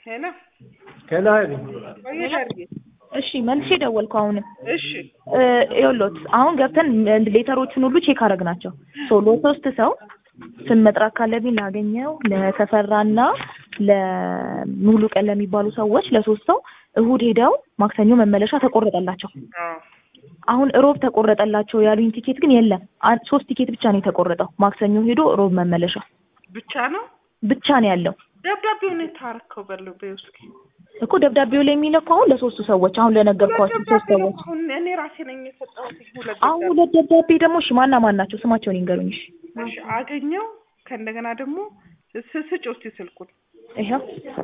ሄሎ ሄሎ ሀይሚ ቆየሽ አድርጌ እሺ መልሼ ደወልኩ። አሁንም እሺ ይኸውልዎት አሁን ገብተን ሌተሮቹን ሁሉ ቼክ አደረግናቸው። ሶ ለሶስት ሰው ስም መጥራት ካለብኝ ላገኘው ለተፈራና ለሙሉ ቀን ለሚባሉ ሰዎች ለሶስት ሰው እሁድ ሄደው ማክሰኞ መመለሻ ተቆረጠላቸው። አዎ አሁን እሮብ ተቆረጠላቸው ያሉኝ ቲኬት ግን የለም። አን- ሶስት ቲኬት ብቻ ነው የተቆረጠው። ማክሰኞ ሄዶ እሮብ መመለሻ ብቻ ነው ብቻ ነው ያለው ደብዳቤውን የታረከው በለው በይው እስኪ እኮ ደብዳቤው ላይ የሚለው እኮ አሁን ለሶስቱ ሰዎች አሁን ለነገርኳችሁ ሶስት ደብዳቤ ነው ሰዎች አሁን እኔ ራሴ ነኝ የሰጠሁት ሁለት አሁን ደብዳቤ ሁለት ደብዳቤ ደግሞ እሺ ማና ማን ናቸው? ስማቸውን ይንገሩኝ። እሺ እሺ አገኘው ከእንደገና ደግሞ ስ- ስጭ እስኪ ስልኩን ይኸው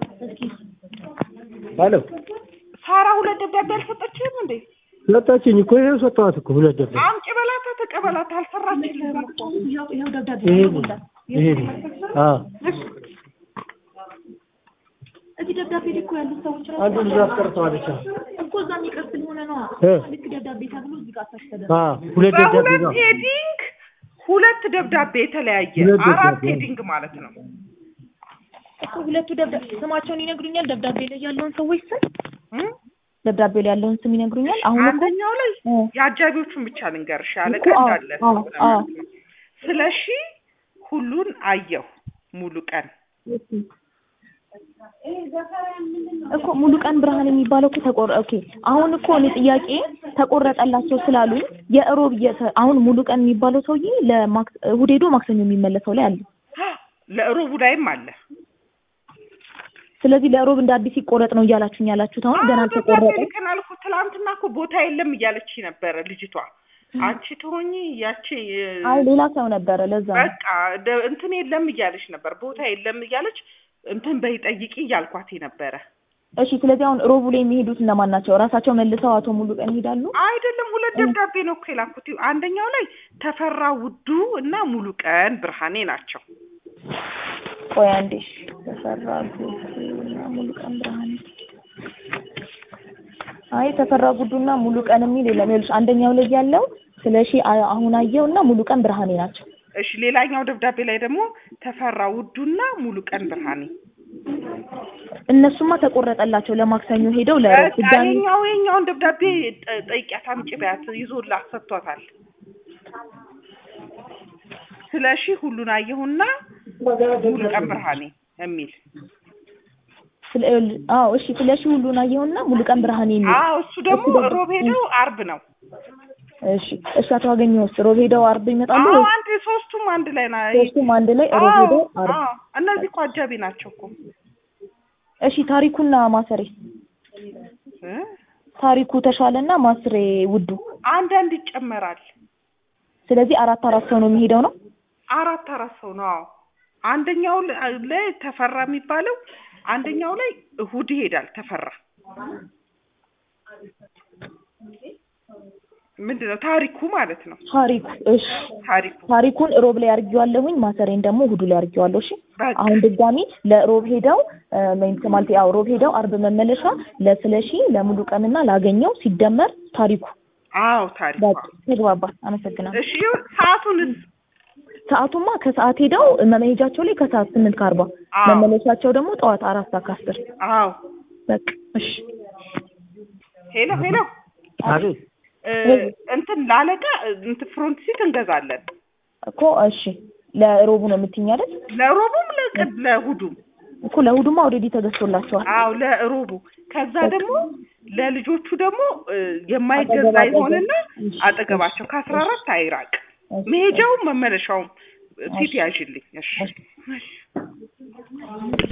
ሄሎ ሳራ ሁለት ደብዳቤ አልሰጠችህም እንዴ ሰጣችኝ እኮ ይሄው ሰጠኋት እኮ ሁለት ደብዳቤ አምጪ በላታ ተቀበላት አልሰራችልህም እኮ ይኸው ደብዳቤ ይሄ ነው ይሄ ነው አዎ እዚህ ደብዳቤ ላይ እኮ ያሉት ሰዎች ራሱ አንዱ ልጅ አስቀርተዋለች አዎ እኮ እዛ የሚቀር ስለሆነ ነው። እ ልክ ደብዳቤ ተብሎ እዚህ ጋር ታች ተደረገ። አዎ ሁለት ደብዳቤ በሁለት ነው ሄዲንግ ሁለት ደብዳቤ የተለያየ ሁለት አራት ደብዳቤ። ሄዲንግ ማለት ነው እኮ ሁለቱ ደብዳቤ ስማቸውን ይነግሩኛል። ደብዳቤ ላይ ያለውን ሰዎች ስም እም? ደብዳቤ ላይ ያለውን ስም ይነግሩኛል። አሁን እኮ አንደኛው ላይ እ የአጃቢዎቹን ብቻ ልንገርሽ ያለቀ እኮ አዎ፣ እንዳለ አዎ፣ አዎ። ስለ ሺ ሁሉን አየሁ ሙሉ ቀን እኮ ሙሉ ቀን ብርሃን የሚባለው እኮ ተቆረ ኦኬ። አሁን እኮ እኔ ጥያቄ ተቆረጠላቸው ስላሉኝ የእሮብ የሰ- አሁን ሙሉ ቀን የሚባለው ሰውዬ ለማክስ እሑድ ሄዶ ማክሰኞ የሚመለሰው ላይ አለ። ለእሮቡ ላይም አለ ስለዚህ ለእሮብ እንደ አዲስ ይቆረጥ ነው እያላችሁኝ ያላችሁት አሁን ገና አዎ፣ ደብዳቤ አልተቆረጠም። ልከናል እኮ ትላንትና እኮ ቦታ የለም እያለች ነበረ ልጅቷ አንቺ ትሆኚ ያቺ አይ ሌላ ሰው ነበረ ለዛ ነው። በቃ ደ- እንትን የለም እያለች ነበር ቦታ የለም እያለች እንትን በይ ጠይቂ እያልኳት ነበረ እሺ ስለዚህ አሁን ሮቡ ላይ የሚሄዱት እነማን ናቸው? ራሳቸው መልሰው አቶ ሙሉ ቀን ይሄዳሉ? አይደለም ሁለት ደብዳቤ ነው እኮ የላኩት አንደኛው ላይ ተፈራ ውዱ እና ሙሉ ቀን ብርሃኔ ናቸው ቆይ አንዴ እሺ። ተፈራ ጉዱና ሙሉ ቀን ብርሃኔ አይ ተፈራ ጉዱና ሙሉ ቀን የሚል የለም። ይኸውልሽ አንደኛው ላይ ያለው ስለሺ አ- አሁን አየው እና ሙሉ ቀን ብርሃኔ ናቸው። እሺ ሌላኛው ደብዳቤ ላይ ደግሞ ተፈራ ውዱና ሙሉ ቀን ብርሃኔ እነሱማ ተቆረጠላቸው ለማክሰኞ ሄደው ለሮብ በቃ ድጋሚ ይኸኛው ይኸኛውን ደብዳቤ ጠ- ጠይቂያት አምጪ በያት ይዞላት ሰጥቷታል ስለ ሺ ሁሉን አየሁና ሙሉ ቀን ብርሃኔ የሚል ስለ ይኸውልሽ አዎ እሺ ስለሺ ሁሉን አየውና ሙሉ ቀን ብርሃኔ የሚል አዎ እሱ ደግሞ እሱ ደግሞ- ሮብ ሄደው አርብ ነው እሺ እሺ አቶ አገኘሁስ ሮብ ሄደው አርብ ይመጣሉ አዎ ወይስ አንድ ሶስቱም አንድ ላይ ና ሶስቱም አንድ ላይ ሮብ አዎ ሄደው አርብ አዎ እነዚህ እኮ አጃቢ ናቸው እኮ እሺ ታሪኩና ማሰሬ እ? ታሪኩ ተሻለና ማስሬ ውዱ አንዳንድ ይጨመራል ስለዚህ አራት አራት ሰው ነው የሚሄደው ነው አራት አራት ሰው ነው አዎ አንደኛው ል- ላይ ተፈራ የሚባለው አንደኛው ላይ እሁድ ይሄዳል ተፈራ ምንድን ነው ታሪኩ ማለት ነው ታሪኩ እሺ ታሪኩ ታሪኩን ሮብ ላይ አድርጌዋለሁኝ ማሰሬን ደግሞ እሁዱ ላይ አድርጌዋለሁ እሺ በቃ አሁን ድጋሚ ለሮብ ሄደው ሜንት ማለት ያው ሮብ ሄደው አርብ መመለሻ ለስለሺ ለሙሉ ቀንና ላገኘው ሲደመር ታሪኩ አዎ ታሪኩ በቃ ተግባባ አመሰግናለሁ እሺ ይኸው ሰዓቱንስ ሰዓቱማ ከሰዓት ሄደው መሄጃቸው ላይ ከሰዓት ስምንት ከአርባ አዎ መመለሻቸው ደግሞ ጠዋት አራት ሰዓት ከአስር አዎ በቃ እሺ ሄሎ ሄሎ አቤት እ፣ እንትን ላለቃ እንትን ፍሮንት ሲት እንገዛለን እኮ እሺ ለሮቡ ነው የምትይኝ አይደል ለሮቡም ለቅድ ለእሑዱም እኮ ለእሑዱማ ኦልሬዲ ተገዝቶላቸዋል አዎ ለሮቡ ከዛ ደግሞ ለልጆቹ ደግሞ እ፣ የማይገዛ አጠገብ አጠገብ። ይሆንና እሺ፣ አጠገባቸው ከአስራ አራት አይራቅ እሺ፣ መሄጃውም መመለሻውም ሲት እሺ። ያዥልኝ እሺ እሺ። እሺ